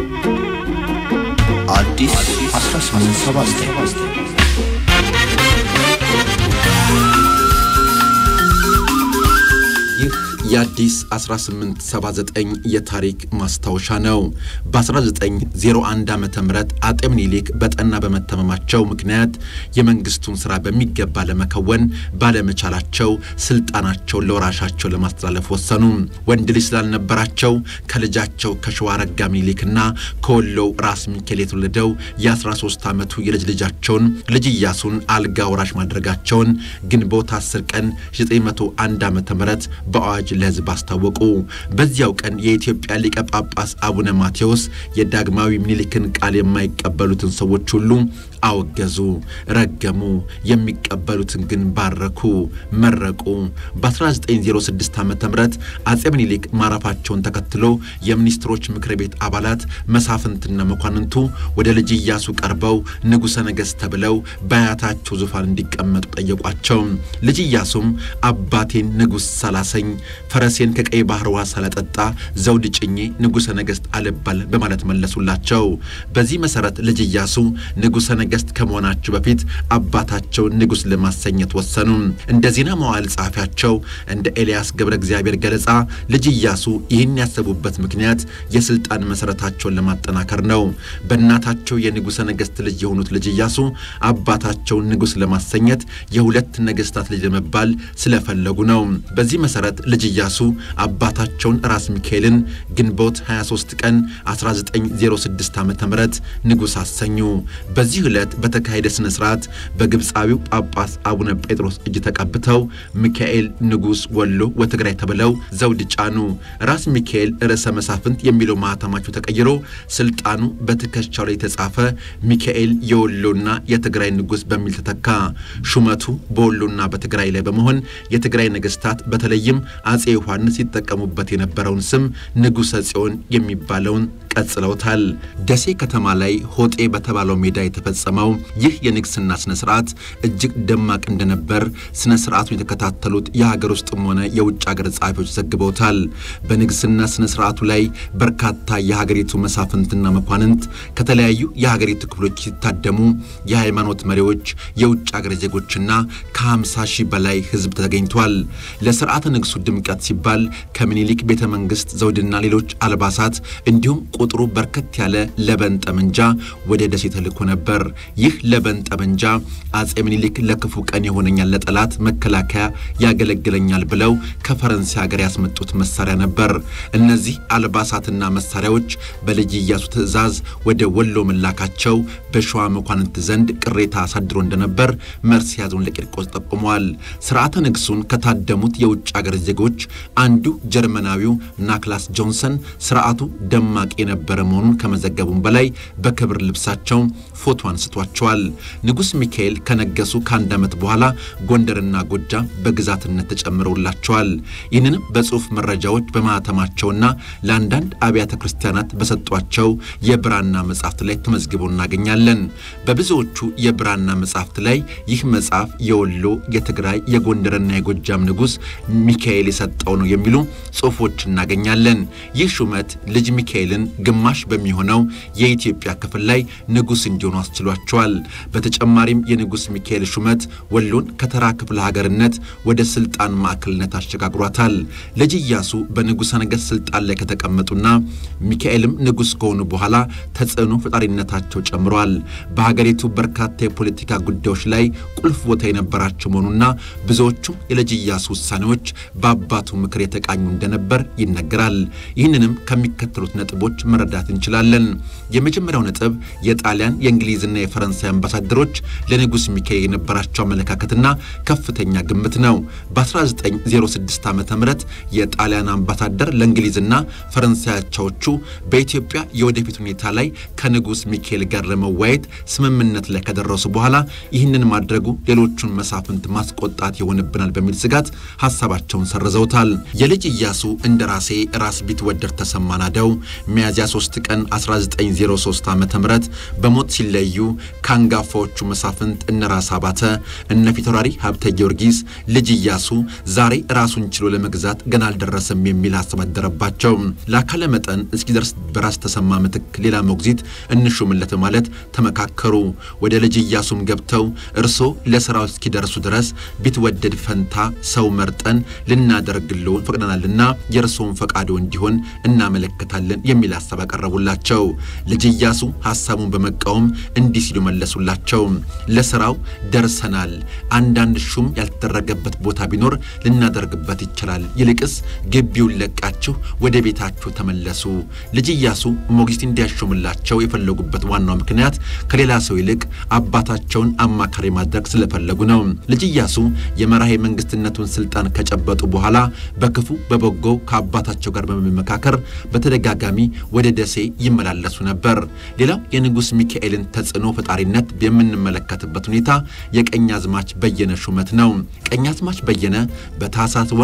አዲስ 1879 ይህ የአዲስ 1879 የታሪክ ማስታወሻ ነው። በ1901 ዓ ም አጤ ምኒልክ በጠና በመተመማቸው ምክንያት የመንግስቱን ሥራ በሚገባ ለመከወን ባለመቻላቸው ስልጣናቸውን ለወራሻቸው ለማስተላለፍ ወሰኑ። ወንድ ልጅ ስላልነበራቸው ከልጃቸው ከሸዋ ረጋ ምኒልክና ከወሎው ራስ ሚካኤል የተወለደው የ13 ዓመቱ የልጅ ልጃቸውን ልጅ ኢያሱን አልጋ ወራሽ ማድረጋቸውን ግንቦት 10 ቀን 901 ዓ ም በአዋጅ ለሕዝብ አስታወቁ። በዚያው ቀን የኢትዮጵያ ሊቀ ጳጳስ አቡነ ማቴዎስ የዳግማዊ ምኒልክን ቃል የማይቀበሉትን ሰዎች ሁሉ አወገዙ፣ ረገሙ። የሚቀበሉትን ግን ባረኩ፣ መረቁ። በ1906 ዓ ም አጼ ምኒልክ ማረፋቸውን ተከትሎ የሚኒስትሮች ምክር ቤት አባላት መሳፍንትና መኳንንቱ ወደ ልጅ ኢያሱ ቀርበው ንጉሠ ነገሥት ተብለው በአያታቸው ዙፋን እንዲቀመጡ ጠየቋቸው። ልጅ ኢያሱም አባቴን ንጉሥ ሳላሰኝ ፈረሴን ከቀይ ባህር ውሃ ሳላጠጣ ዘውድ ጭኜ ንጉሠ ነገሥት አልባል በማለት መለሱላቸው። በዚህ መሠረት ልጅ ኢያሱ ንጉሠ ነገሥት ከመሆናቸው በፊት አባታቸውን ንጉሥ ለማሰኘት ወሰኑ። እንደ ዜና መዋዕል ጸሐፊያቸው እንደ ኤልያስ ገብረ እግዚአብሔር ገለጻ ልጅ ኢያሱ ይህን ያሰቡበት ምክንያት የሥልጣን መሠረታቸውን ለማጠናከር ነው። በእናታቸው የንጉሠ ነገሥት ልጅ የሆኑት ልጅ ኢያሱ አባታቸውን ንጉሥ ለማሰኘት የሁለት ነገሥታት ልጅ ለመባል ስለፈለጉ ነው። በዚህ መሠረት ልጅ ኢያሱ አባታቸውን ራስ ሚካኤልን ግንቦት 23 ቀን 1906 ዓ ም ንጉሥ አሰኙ። በዚህ ዕለት በተካሄደ ሥነ ሥርዓት በግብፃዊው ጳጳስ አቡነ ጴጥሮስ እጅ ተቀብተው ሚካኤል ንጉሥ ወሎ ወትግራይ ተብለው ዘውድ ጫኑ። ራስ ሚካኤል ርዕሰ መሳፍንት የሚለው ማኅተማቸው ተቀይሮ ሥልጣኑ በትከሻው ላይ የተጻፈ ሚካኤል የወሎና የትግራይ ንጉሥ በሚል ተተካ። ሹመቱ በወሎና በትግራይ ላይ በመሆን የትግራይ ነገሥታት በተለይም አጼ ዮሐንስ ሲጠቀሙበት የነበረውን ስም ንጉሠ ጽዮን የሚባለውን ቀጽለውታል። ደሴ ከተማ ላይ ሆጤ በተባለው ሜዳ የተፈጸመው ይህ የንግስና ስነ ስርዓት እጅግ ደማቅ እንደነበር ስነ ስርዓቱን የተከታተሉት የሀገር ውስጥም ሆነ የውጭ ሀገር ጸሐፊዎች ዘግበውታል። በንግስና ስነ ስርዓቱ ላይ በርካታ የሀገሪቱ መሳፍንትና መኳንንት ከተለያዩ የሀገሪቱ ክፍሎች ሲታደሙ የሃይማኖት መሪዎች፣ የውጭ ሀገር ዜጎችና ከ50 ሺህ በላይ ህዝብ ተገኝቷል። ለስርዓተ ንግሱ ድምቀት ሲባል ከምኒልክ ቤተ መንግስት ዘውድና ሌሎች አልባሳት እንዲሁም ቁጥሩ በርከት ያለ ለበን ጠመንጃ ወደ ደሴ ተልኮ ነበር። ይህ ለበን ጠመንጃ አጼ ምኒልክ ለክፉ ቀን የሆነኛል፣ ለጠላት መከላከያ ያገለግለኛል ብለው ከፈረንሳይ ሀገር ያስመጡት መሳሪያ ነበር። እነዚህ አልባሳትና መሳሪያዎች በልጅ ኢያሱ ትእዛዝ ወደ ወሎ መላካቸው በሸዋ መኳንንት ዘንድ ቅሬታ አሳድሮ እንደነበር መርስዔ ለቂርቆስ ጠቁመዋል። ስርዓተ ንግሱን ከታደሙት የውጭ ሀገር ዜጎች አንዱ ጀርመናዊው ናክላስ ጆንሰን ስርዓቱ ደማቅ የነበረ መሆኑን ከመዘገቡም በላይ በክብር ልብሳቸው ፎቶ አንስቷቸዋል። ንጉሥ ሚካኤል ከነገሱ ከአንድ ዓመት በኋላ ጎንደርና ጎጃም በግዛትነት ተጨምረውላቸዋል። ይህንንም በጽሑፍ መረጃዎች በማኅተማቸውና ለአንዳንድ አብያተ ክርስቲያናት በሰጧቸው የብራና መጻሕፍት ላይ ተመዝግቦ እናገኛለን። በብዙዎቹ የብራና መጻሕፍት ላይ ይህ መጽሐፍ የወሎ፣ የትግራይ፣ የጎንደርና የጎጃም ንጉሥ ሚካኤል የሰጠው ነው የሚሉ ጽሑፎች እናገኛለን። ይህ ሹመት ልጅ ሚካኤልን ግማሽ በሚሆነው የኢትዮጵያ ክፍል ላይ ንጉሥ እንዲሆኑ አስችሏቸዋል። በተጨማሪም የንጉሥ ሚካኤል ሹመት ወሎን ከተራ ክፍለ ሀገርነት ወደ ስልጣን ማዕከልነት አሸጋግሯታል። ልጅ ኢያሱ በንጉሠ ነገሥት ስልጣን ላይ ከተቀመጡና ሚካኤልም ንጉሥ ከሆኑ በኋላ ተጽዕኖ ፈጣሪነታቸው ጨምሯል። በሀገሪቱ በርካታ የፖለቲካ ጉዳዮች ላይ ቁልፍ ቦታ የነበራቸው መሆኑና ብዙዎቹም የልጅ ኢያሱ ውሳኔዎች በአባቱ ምክር የተቃኙ እንደነበር ይነገራል። ይህንንም ከሚከተሉት ነጥቦች መረዳት እንችላለን። የመጀመሪያው ነጥብ የጣሊያን የእንግሊዝና የፈረንሳይ አምባሳደሮች ለንጉሥ ሚካኤል የነበራቸው አመለካከትና ከፍተኛ ግምት ነው። በ1906 ዓ ም የጣሊያን አምባሳደር ለእንግሊዝና ፈረንሳይ አቻዎቹ በኢትዮጵያ የወደፊት ሁኔታ ላይ ከንጉሥ ሚካኤል ጋር ለመወያየት ስምምነት ላይ ከደረሱ በኋላ ይህንን ማድረጉ ሌሎቹን መሳፍንት ማስቆጣት ይሆንብናል በሚል ስጋት ሀሳባቸውን ሰርዘውታል። የልጅ ኢያሱ እንደ ራሴ ራስ ቢትወደድ ተሰማ ናደው ሚያዝያ ሚያዝያ 3 ቀን 1903 ዓ ም በሞት ሲለዩ ከአንጋፋዎቹ መሳፍንት እነ ራስ አባተ እነ ፊታውራሪ ሀብተ ጊዮርጊስ ልጅ ኢያሱ ዛሬ ራሱን ችሎ ለመግዛት ገና አልደረሰም የሚል ሀሳብ አደረባቸው። ለአካለ መጠን እስኪደርስ በራስ ተሰማ ምትክ ሌላ ሞግዚት እንሹምለት ማለት ተመካከሩ። ወደ ልጅ ኢያሱም ገብተው እርሶ ለስራው እስኪደርሱ ድረስ ቢትወደድ ፈንታ ሰው መርጠን ልናደርግሎ ፈቅደናልና የእርሶውን ፈቃዶ እንዲሆን እናመለክታለን የሚል ሀሳብ ያቀረቡላቸው። ልጅ ኢያሱ ሀሳቡን በመቃወም እንዲህ ሲሉ መለሱላቸው። ለስራው ደርሰናል። አንዳንድ ሹም ያልተደረገበት ቦታ ቢኖር ልናደርግበት ይችላል። ይልቅስ ግቢውን ለቃችሁ ወደ ቤታችሁ ተመለሱ። ልጅ ኢያሱ ሞግዚት እንዲያሾምላቸው የፈለጉበት ዋናው ምክንያት ከሌላ ሰው ይልቅ አባታቸውን አማካሪ ማድረግ ስለፈለጉ ነው። ልጅ ኢያሱ የመራሄ መንግስትነቱን ስልጣን ከጨበጡ በኋላ በክፉ በበጎ ከአባታቸው ጋር በመመካከር በተደጋጋሚ ወደ ደሴ ይመላለሱ ነበር። ሌላው የንጉሥ ሚካኤልን ተጽዕኖ ፈጣሪነት የምንመለከትበት ሁኔታ የቀኛዝማች በየነ ሹመት ነው። ቀኛዝማች በየነ በታህሳስ ወር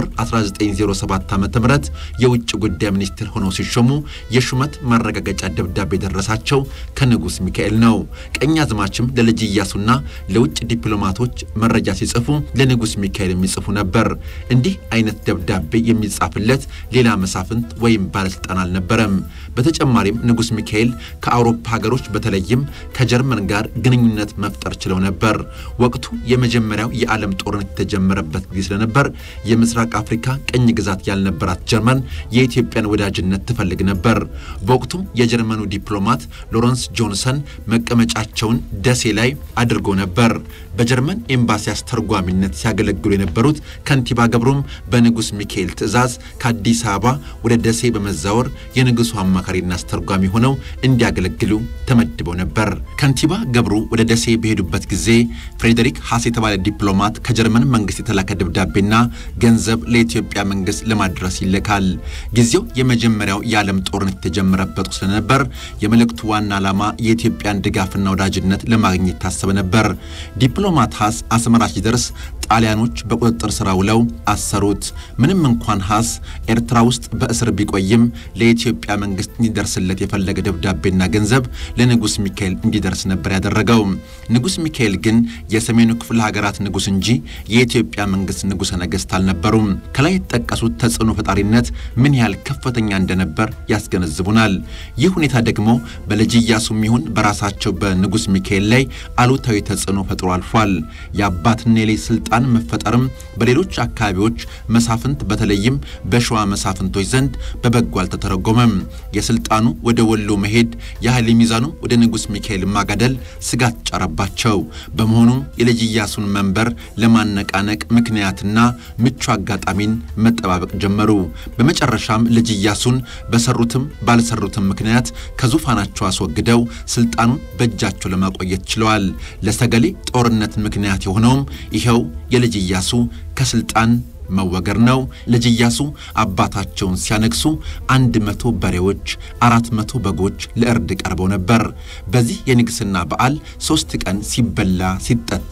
1907 ዓ ም የውጭ ጉዳይ ሚኒስትር ሆነው ሲሾሙ የሹመት ማረጋገጫ ደብዳቤ የደረሳቸው ከንጉሥ ሚካኤል ነው። ቀኛዝማችም ለልጅ ኢያሱና ለውጭ ዲፕሎማቶች መረጃ ሲጽፉ ለንጉሥ ሚካኤል የሚጽፉ ነበር። እንዲህ አይነት ደብዳቤ የሚጻፍለት ሌላ መሳፍንት ወይም ባለሥልጣን አልነበረም። በተጨማሪም ንጉሥ ሚካኤል ከአውሮፓ ሀገሮች በተለይም ከጀርመን ጋር ግንኙነት መፍጠር ችለው ነበር። ወቅቱ የመጀመሪያው የዓለም ጦርነት የተጀመረበት ጊዜ ስለነበር የምስራቅ አፍሪካ ቅኝ ግዛት ያልነበራት ጀርመን የኢትዮጵያን ወዳጅነት ትፈልግ ነበር። በወቅቱም የጀርመኑ ዲፕሎማት ሎረንስ ጆንሰን መቀመጫቸውን ደሴ ላይ አድርጎ ነበር። በጀርመን ኤምባሲ አስተርጓሚነት ሲያገለግሉ የነበሩት ከንቲባ ገብሩም በንጉሥ ሚካኤል ትዕዛዝ ከአዲስ አበባ ወደ ደሴ በመዛወር የንጉሡ አማካሪና አስተርጓሚ ሆነው እንዲያገለግሉ ተመድበው ነበር። ከንቲባ ገብሩ ወደ ደሴ በሄዱበት ጊዜ ፍሬዴሪክ ሐስ የተባለ ዲፕሎማት ከጀርመን መንግስት የተላከ ደብዳቤና ገንዘብ ለኢትዮጵያ መንግስት ለማድረስ ይልካል። ጊዜው የመጀመሪያው የዓለም ጦርነት የተጀመረበት ስለነበር የመልእክቱ ዋና ዓላማ የኢትዮጵያን ድጋፍና ወዳጅነት ለማግኘት ታሰበ ነበር። ዲፕሎማት ሐስ አስመራ ሲደርስ ጣሊያኖች በቁጥጥር ስር ውለው አሰሩት። ምንም እንኳን ሐስ ኤርትራ ውስጥ በእስር ቢቆይም ለኢትዮጵያ መንግስት እንዲደርስለት የፈለገ ደብዳቤና ገንዘብ ለንጉሥ ሚካኤል እንዲደርስ ነበር ያደረገው። ንጉሥ ሚካኤል ግን የሰሜኑ ክፍለ ሀገራት ንጉሥ እንጂ የኢትዮጵያ መንግስት ንጉሠ ነገሥት አልነበሩም። ከላይ የተጠቀሱት ተጽዕኖ ፈጣሪነት ምን ያህል ከፍተኛ እንደነበር ያስገነዝቡናል። ይህ ሁኔታ ደግሞ በልጅ ኢያሱም ይሁን በራሳቸው በንጉሥ ሚካኤል ላይ አሉታዊ ተጽዕኖ ፈጥሮ አልፏል። የአባትና የልጅ ስልጣን መፈጠርም በሌሎች አካባቢዎች መሳፍንት በተለይም በሸዋ መሳፍንቶች ዘንድ በበጎ አልተተረጎመም። የስልጣኑ ወደ ወሎ መሄድ የኃይል ሚዛኑ ወደ ንጉሥ ሚካኤል ማጋደል ስጋት ጫረባቸው። በመሆኑም የልጅ ኢያሱን መንበር ለማነቃነቅ ምክንያትና ምቹ አጋጣሚን መጠባበቅ ጀመሩ። በመጨረሻም ልጅ ኢያሱን በሰሩትም ባልሰሩትም ምክንያት ከዙፋናቸው አስወግደው ስልጣኑን በእጃቸው ለማቆየት ችለዋል። ለሰገሌ ጦርነት ምክንያት የሆነውም ይኸው የልጅ ኢያሱ ከስልጣን መወገር ነው። ልጅ ኢያሱ አባታቸውን ሲያነግሱ አንድ መቶ በሬዎች፣ አራት መቶ በጎች ለእርድ ቀርበው ነበር። በዚህ የንግሥና በዓል ሦስት ቀን ሲበላ ሲጠጣ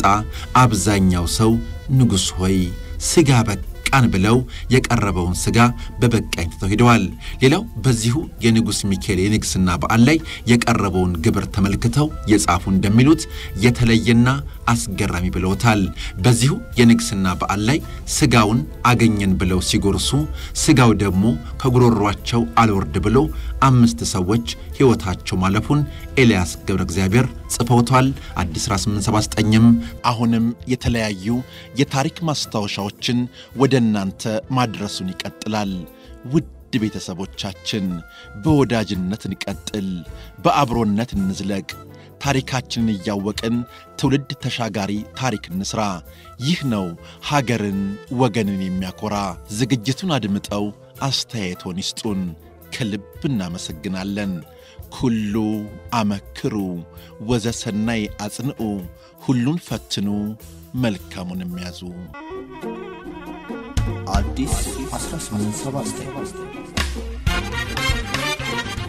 አብዛኛው ሰው ንጉሥ ሆይ ሥጋ በቃን ብለው የቀረበውን ሥጋ በበቃኝ ትተው ሄደዋል። ሌላው በዚሁ የንጉሥ ሚካኤል የንግሥና በዓል ላይ የቀረበውን ግብር ተመልክተው የጻፉ እንደሚሉት የተለየና አስገራሚ ብለውታል። በዚሁ የንግሥና በዓል ላይ ሥጋውን አገኘን ብለው ሲጎርሱ ሥጋው ደግሞ ከጉሮሯቸው አልወርድ ብሎ አምስት ሰዎች ሕይወታቸው ማለፉን ኤልያስ ገብረ እግዚአብሔር ጽፈውቷል። አዲስ 1879ም አሁንም የተለያዩ የታሪክ ማስታወሻዎችን ወደ እናንተ ማድረሱን ይቀጥላል። ውድ ቤተሰቦቻችን በወዳጅነት እንቀጥል፣ በአብሮነት እንዝለቅ። ታሪካችንን እያወቅን ትውልድ ተሻጋሪ ታሪክ እንስራ። ይህ ነው ሀገርን ወገንን የሚያኮራ። ዝግጅቱን አድምጠው አስተያየቶን ይስጡን። ከልብ እናመሰግናለን። ኩሉ አመክሩ ወዘሰናይ አጽንዑ፣ ሁሉን ፈትኑ መልካሙን የሚያዙ አዲስ 1879